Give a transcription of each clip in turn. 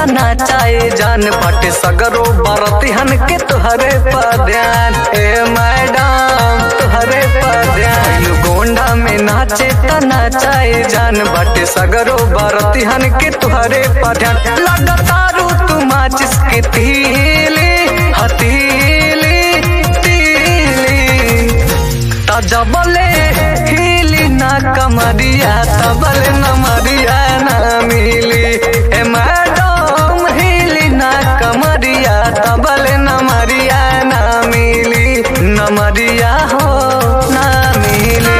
तना चाहे जान पट सगरो बरतिहन के तुहरे पर ध्यान ए मैडम तुहरे पर ध्यान गोंडा में नाचे तना चाहे जान बट सगरो बरतिहन के तुहरे पर ध्यान लगातारू तू माचिस के तीली हतीली तीली तजबले हिली ना कमरिया तबले न मरिया ना मिली ए मैडम हिली ना कमरिया तबले न मरिया ना मिली न मरिया हो ना मिली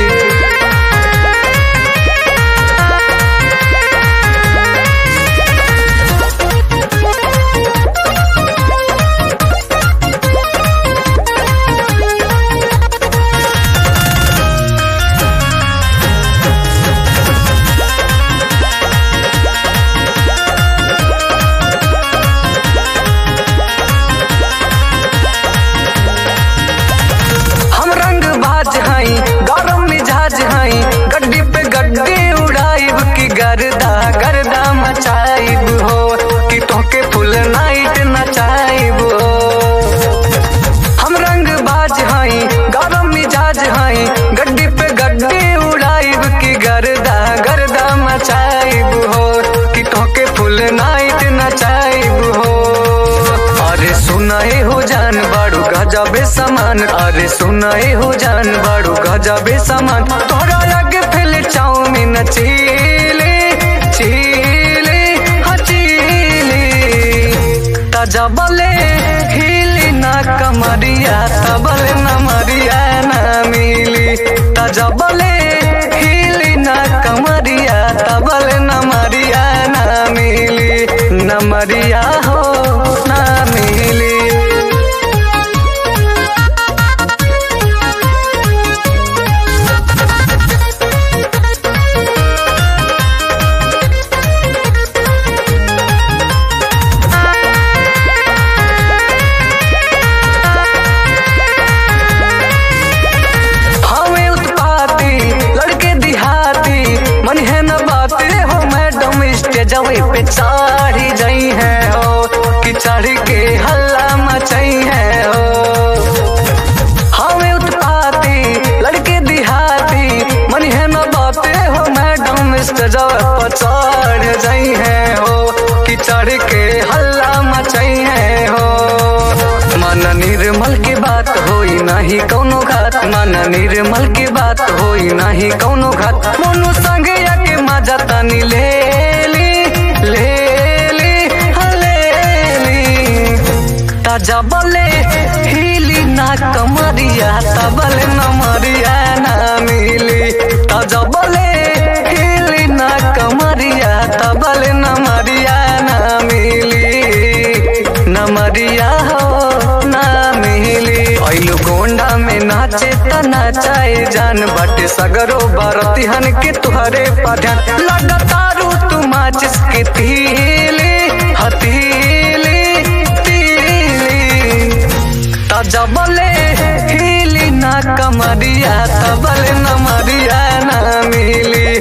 हम रंग बाज हई गरम मिजाज हई गड्डी पे गड्डी उड़ाइब की गर्दा गर्दा मचाइब हो कि तोके फुल नाइट नचाइब हो हम रंग बाज हई गरम मिजाज हई गड्डी पे गड्डी उड़ाइब की गर्दा गर्दा मचाइब हो कि तोके फुल नाइट नचाइब हो अरे सुनाए हो जान बाड़ू गजबे समान अरे सुनाए हो जान बाड़ू गजबे समान तोरा आगे फिल चाउमीन चीले चीले हाँ चीले तजबले हिली ना कमरिया तबले न मरिया ना मिली तजबले हिली ना कमरिया तबले न मरिया ना मिली न मरिया हो ना मिली हमें उत्पाती लड़के दिहाती मन है न बाते हो मैडम स्टेजवे पे चढ़ी जाई है हो कि चढ़ के हल्ला मचाई है हो हमें उत्पाती लड़के दिहाती मन है न बाते हो मैडम स्टेजवे पे चढ़ जाई है हो कि चढ़ के हल्ला मचाई है हो मन निर्मल के बात होई नाही कौनो घात मन निर्मल के बात होई नाही कौनो घात मोनू संग के मजा तनी ले ली ले ली हाँ, ले ली ताजा बले हिली ना कमरिया तबले न मरिया ना मिली ताजा बले हिली ना कमरिया तबले न मरिया ना मिली न मरिया हो ना मिली ऐलू गोंडा में नाचे तना चाहे जान बटे सगरो बरतिहन के तुहरे पठान लगातारू तू माचिस के तीली हतीली तीली तजबले हिली ना कमरिया तबले न मरिया ना मिली